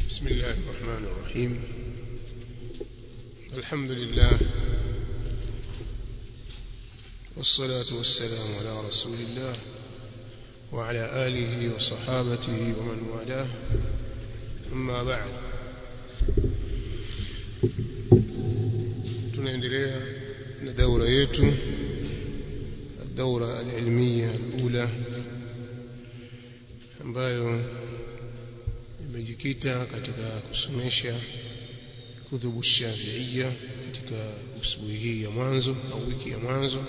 بسم الله الرحمن الرحيم الحمد لله والصلاة والسلام على رسول الله وعلى آله وصحابته ومن والاه أما بعد tunaendelea na daura yetu الدورة العلمية الأولى ambayo imejikita katika kusomesha kuthubu shafiia katika usbuhi hii ya mwanzo au wiki ya mwanzo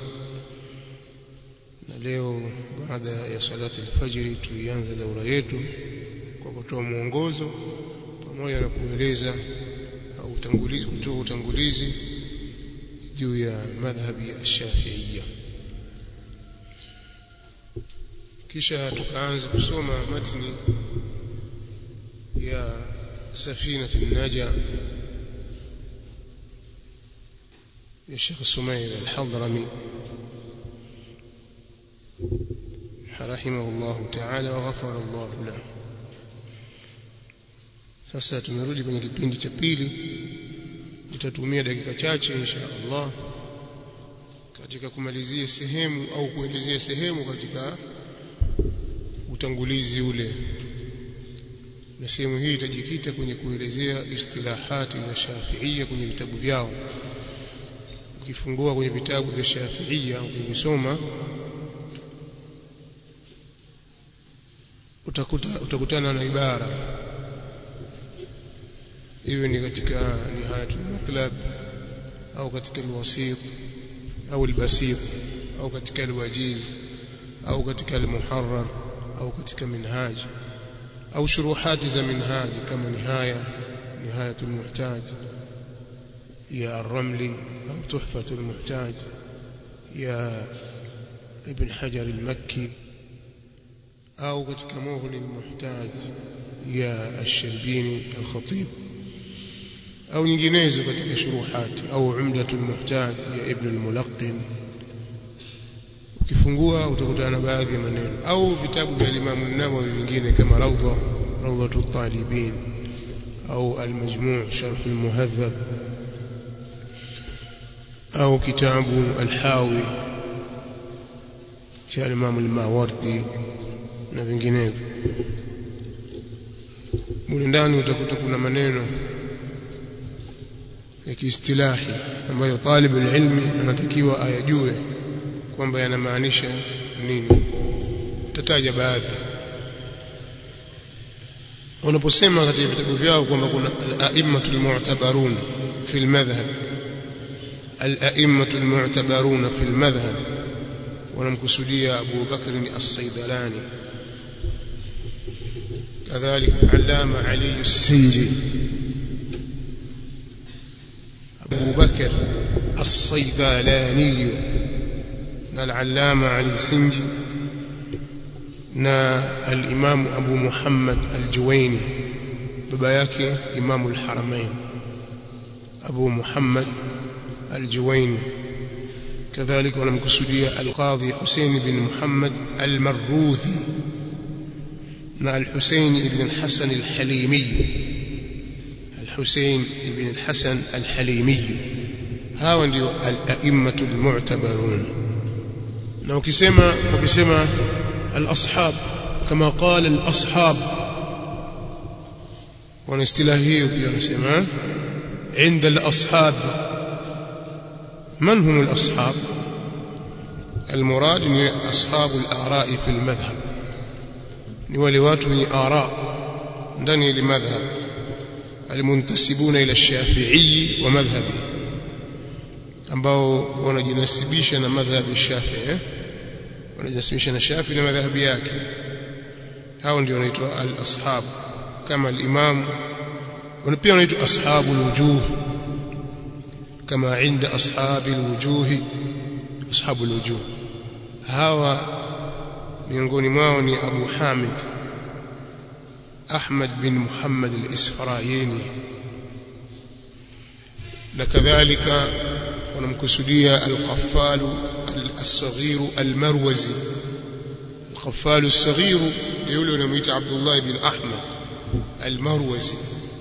na leo baada ya salati alfajiri tuianza daura yetu kwa kutoa mwongozo pamoja na kueleza au utangulizi kutoa utangulizi juu ya madhhabi ya shafiia kisha tukaanza kusoma matni ya سفينة النجا يا شيخ سمير الحضرمي رحمه الله تعالى وغفر الله له sasa tumerudi kwenye kipindi cha pili tutatumia dakika chache insha Allah katika kumalizia sehemu au kuelezea sehemu katika utangulizi ule na sehemu hii itajikita kwenye kuelezea istilahati za Shafi'ia kwenye vitabu vyao. Ukifungua kwenye vitabu vya Shafi'ia ukivisoma utakuta utakutana na ibara iwe ni katika nihayatul matlab au katika alwasit au albasit au katika alwajiz au katika almuharrar au katika minhaj au shuruhati za minhaji kama nihaya nihayatul muhtaj ya ar-ramli au tuhfatul muhtaj ya ibn hajar al-makki au katika mughni al-muhtaj ya ash-sharbini al-khatib au nyinginezo katika shuruhati au umdatul muhtaj ya ibn al-mulaqqin ukifungua utakutana na baadhi ya maneno au vitabu vya Imam an-Nawawi vingine kama Rawda Rawdatu talibin au al-Majmu' Sharh al-Muhadhab au kitabu al-Hawi cha Imam al-Mawardi na vinginevyo mule ndani utakuta kuna maneno ya kiistilahi ambayo talib ilmi anatakiwa ayajue kwamba yanamaanisha nini tataja baadhi wanaposema katika vitabu vyao kwamba kuna al-a'immatul mu'tabarun fi al-madhhab al-a'immatul mu'tabarun fi al-madhhab wanamkusudia Abu Bakr as-Saydalani كذلك العلامة علي السنجي أبو بكر الصيدلاني na al-allama Ali Sinji na al-Imam Abu Muhammad al-Juwaini baba yake Imam al-Haramain Abu Muhammad al-Juwaini kadhalika wanamkusudia al-Qadhi Hussein bin Muhammad al-Marruthi na al-Hussein ibn al-Hasan al-Halimi al-Hussein ibn al-Hasan al-Halimi hawa ndio al-a'immatu al-mu'tabarun na ukisema ukisema al-ashab kama qala al-ashab wana istilahi hiyo pia wanasema عند الأصحاب من هم الأصحاب المراد من أصحاب الآراء في المذهب نولي watu wenye ara ndani ya madhhab المنتسبون إلى الشافعي ومذهبه ambao wanajinasibisha na madhhabi Shafi'i wanajinasibisha na Shafi'i na madhhabi yake hao ndio wanaitwa al-ashab kama al-imam wana pia wanaitwa ashabul wujuh kama inda ashabil wujuh ashabul wujuh hawa miongoni mwao ni Abu Hamid Ahmad bin Muhammad al-Isfarayini na kadhalika wanamkusudia al-Qaffal al-Saghir al-Marwazi al-Qaffal al-Saghir ndio yule unamuita Abdullah ibn Ahmad al-Marwazi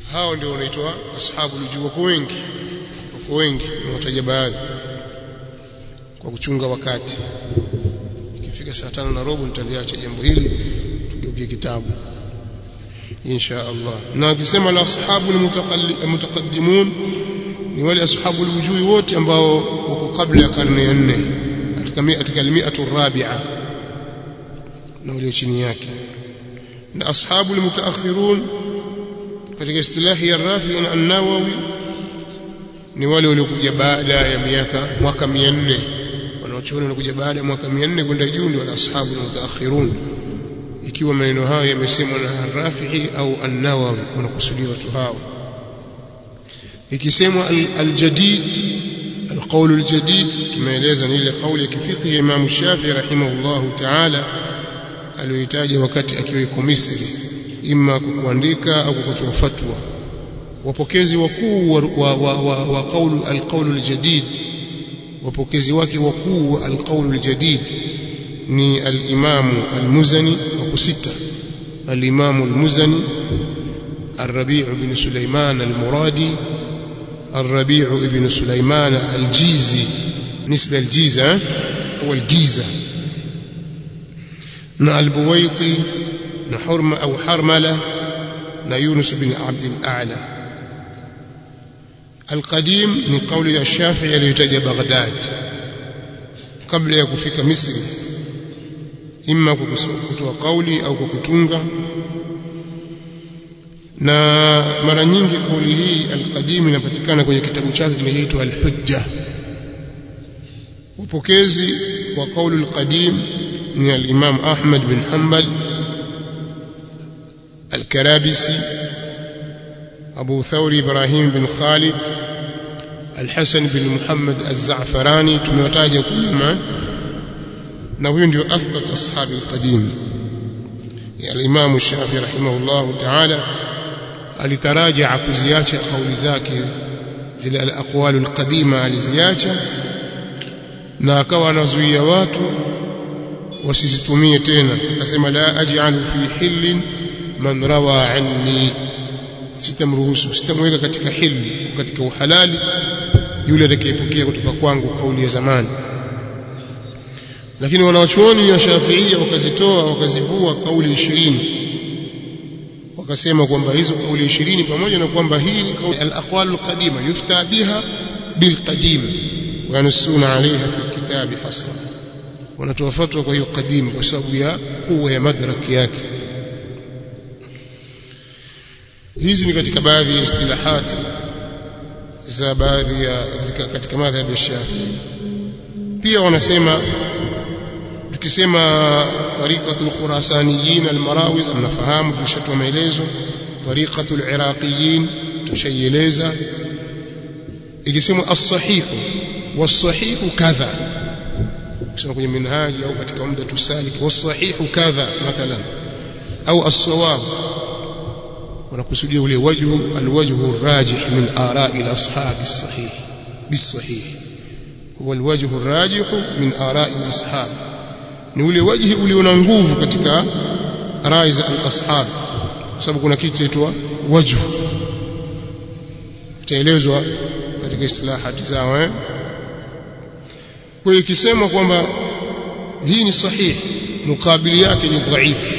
hao ndio wanaitwa ashabu lujuu wako wengi wako wengi nawataja baadhi kwa kuchunga wakati ikifika saa tano na robo nitaliacha jambo hili tugeukie kitabu insha Allah na akisema la ashabu mutaqaddimun ni wale ashabu alwujui wote ambao wako kabla ya karne ya 4 katika katika almiatu rabi'a na wale chini yake na ashabu almutaakhirun katika istilahi ya Rafi na An-Nawawi ni wale waliokuja baada ya miaka mwaka 400 wanaochuoni wanakuja baada ya mwaka 400 kwenda juu ndio ashabu almutaakhirun ikiwa maneno hayo yamesemwa na Rafi'i au An-Nawawi wanakusudia watu hao ikisemwa al-jadid al-qawl al-jadid tumeeleza ni ile kauli ya kifiqhi ya Imam Shafi'i rahimahullahu ta'ala aliyoitaja wakati akiwa yuko Misri imma kwa kuandika au kwa kutoa fatwa wapokezi wakuu wa, wa, wa, wa, wa qawl al-qawl al-jadid wapokezi wake wakuu wa al-qawl al-jadid ni al-Imam al-Muzani wa kusita al-Imam al-Muzani الربيع بن سليمان المرادي الربيع بن سليمان الجيزي نسبة الجيزة هو الجيزة نا البويطي نا حرم أو حرملة نا يونس بن عبد الأعلى القديم من قول الشافعي ليتجى بغداد قبل يكفيك مصر إما كتوى قولي أو كتونغا na mara nyingi kauli hii alqadim inapatikana kwenye kitabu chake kinachoitwa al-Hujja upokezi wa kauli alqadim ni al-Imam Ahmad bin Hanbal al-Karabisi Abu Thawri Ibrahim bin Khalid al-Hasan bin Muhammad az-Za'farani tumewataja kunyuma na huyu ndio athbat ashabi al-qadim ya al-Imam Shafi rahimahullah ta'ala alitaraja kuziacha kauli zake zile al-aqwal al-qadima aliziacha na akawa anazuia watu wasizitumie tena akasema la aj'alu fi hillin man rawa anni sitamruhusu sitamweka katika hili katika uhalali yule atakayepokea kutoka kwangu kauli ya zamani lakini wanawachuoni wa Shafiia wakazitoa wakazivua kauli ishirini wakasema kwamba hizo kauli 20 pamoja na kwamba hii ni kauli al-aqwal al-qadima yufta biha bil-qadim wa yanusuna alayha fi kitabi hasra wanatoa fatwa kwa hiyo qadim kwa sababu ya kuwa ya madrak yake hizi ni katika baadhi ya istilahati za baadhi ya katika, katika madhhabi ya Shafi'i pia wanasema tukisema tariqatul khurasaniyin almarawiz mnafahamu tulishatoa maelezo tariqatul iraqiyin tushaieleza ikisema as-sahih was-sahih kadha kusema kwenye minhaji au katika umda tusalik was-sahih kadha mathalan au as-sawab wanakusudia ule wajhu alwajhu arrajih min ara'i al-ashab as-sahih bis-sahih huwa alwajhu arrajih min ara'i al-ashab ni ule wajhi ulio na nguvu katika rai za al-ashab kwa sababu kuna kitu kinaitwa wajhu itaelezwa katika istilahati zao eh kwa hiyo ikisema kwamba hii ni sahihi mukabili yake ni dhaifu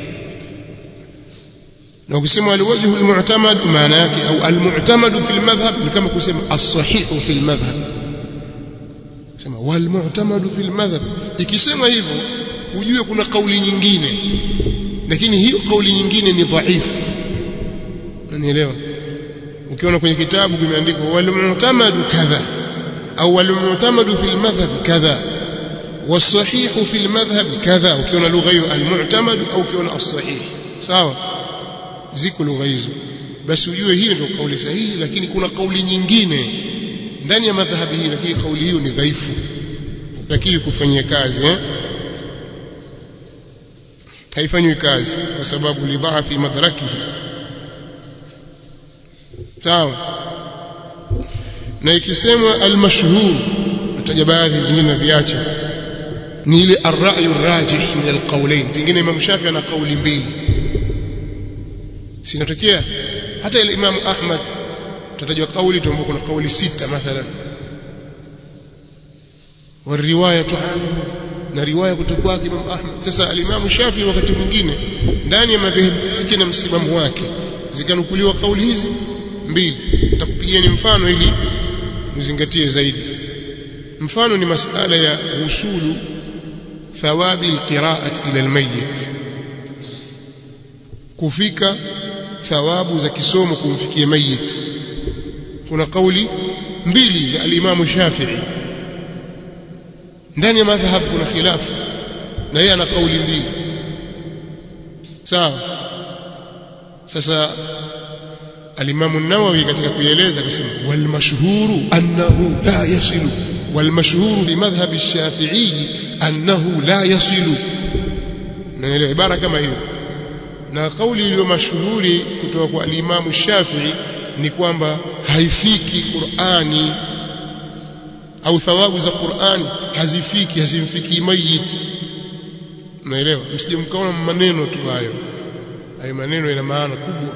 na ukisema alwajhu almu'tamad maana yake au almu'tamad fi almadhhab ni kama kusema as-sahih fi almadhhab sema wal mu'tamad fi almadhhab ikisema hivyo ujue kuna kauli nyingine lakini hiyo kauli nyingine ni dhaifu unanielewa ukiona kwenye kitabu kimeandikwa wal mu'tamad kadha au wal mu'tamad fi almadhhab kadha والصحيح في المذهب كذا ukiona lugha hiyo almu'tamad au ukiona as-sahih sawa ziko lugha hizo basi ujue hiyo ndio kauli sahihi lakini kuna kauli nyingine ndani ya madhhabi hii lakini kauli hiyo ni dhaifu utakiwi kufanyia kazi eh haifanywi kazi kwa sababu lidhaafi madrakihi sawa na ikisemwa almashhur nataja baadhi vingine na viacha ni ile ar-ra'yu ar-rajih min al-qawlayn pengine Imam Shafi ana kauli mbili sinatokea hata ile Imam Ahmad tutajua kauli tuombe kuna kauli sita mathalan والروايه عنه na riwaya kutoka kwake Imam Ahmad sasa al-Imam Shafi wakati mwingine ndani ya madhehebu yake na msimamo wake zikanukuliwa kauli hizi mbili nitakupigieni mfano ili mzingatie zaidi mfano ni masala ya usulu thawabi alqira'ati ila almayyit kufika thawabu za kisomo kumfikia mayit kuna kauli mbili za al-Imam Shafi'i ndani ya madhhab kuna khilafu na yeye ana kauli mbili sawa sasa al-Imam an-Nawawi katika kuieleza akasema wal mashhuru annahu la yasilu wal mashhuru fi madhhab ash-Shafi'i annahu la yasilu naelewa ibara kama hiyo na kauli iliyo mashuhuri kutoka kwa al-Imam Shafi'i ni kwamba haifiki Qur'ani au thawabu za Qur'ani hazifiki hazimfikii mayit unaelewa msije mkaona maneno tu hayo hayo maneno yana maana kubwa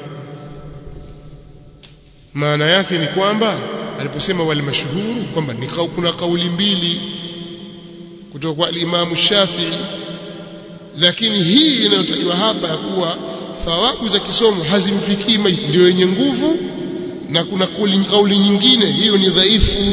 maana yake ni kwamba aliposema wal mashhuru kwamba ni kuna kauli mbili kutoka kwa al-Imam Shafi'i lakini hii inayotajwa hapa ya kuwa thawabu za kisomo hazimfikii mayit ndio yenye nguvu na kuna kauli nyingine hiyo ni dhaifu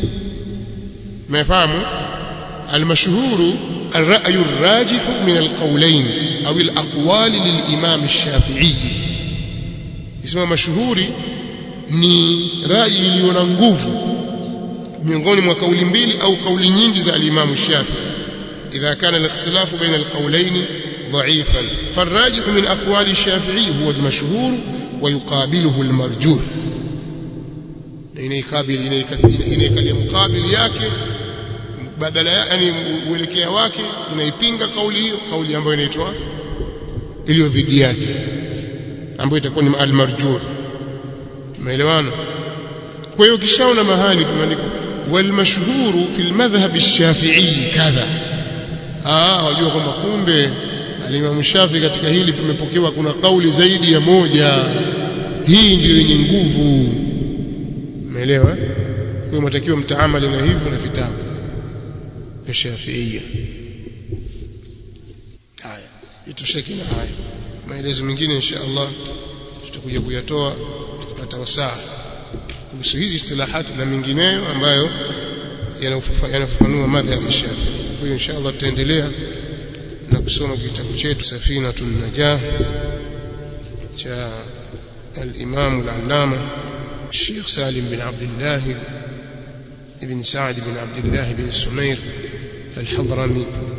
مفهوم المشهور الرأي الراجح من القولين أو الأقوال للإمام الشافعي اسمه مشهوري ni rai iliyo na nguvu miongoni mwa kauli mbili au kauli nyingi za al-Imam Shafi idha kana al-ikhtilafu baina al-qawlayn dha'ifan فالراجح من أقوال الشافعي هو المشهور ويقابله المرجوح inaikabili inaikalia mkabili yake badala yani uelekea wake inaipinga kauli hiyo kauli ambayo inaitwa iliyo dhidi yake ambayo itakuwa ni al-marjuh tumeelewana kwa hiyo kishaona mahali tumeandika wal mashhuru fi al-madhhab ash-shafi'i kadha ah wajua kwamba kumbe al-Imam Shafi katika hili tumepokewa kuna kauli zaidi ya moja hii ndiyo yenye nguvu umeelewa kwa hiyo mtakiwa mtaamali na hivyo na vitabu vya Shafiia haya itosheke na haya maelezo mengine insha Allah tutakuja kuyatoa tupata wasaa kuhusu hizi istilahati na mengineyo ambayo yanafafanua madhhabi ya Shafi kwa hiyo insha Allah tutaendelea na kusoma kitabu chetu Safinatun Najah cha al-Imam al-Allama الشيخ سالم بن عبد الله بن سعد بن عبد الله بن سمير الحضرمي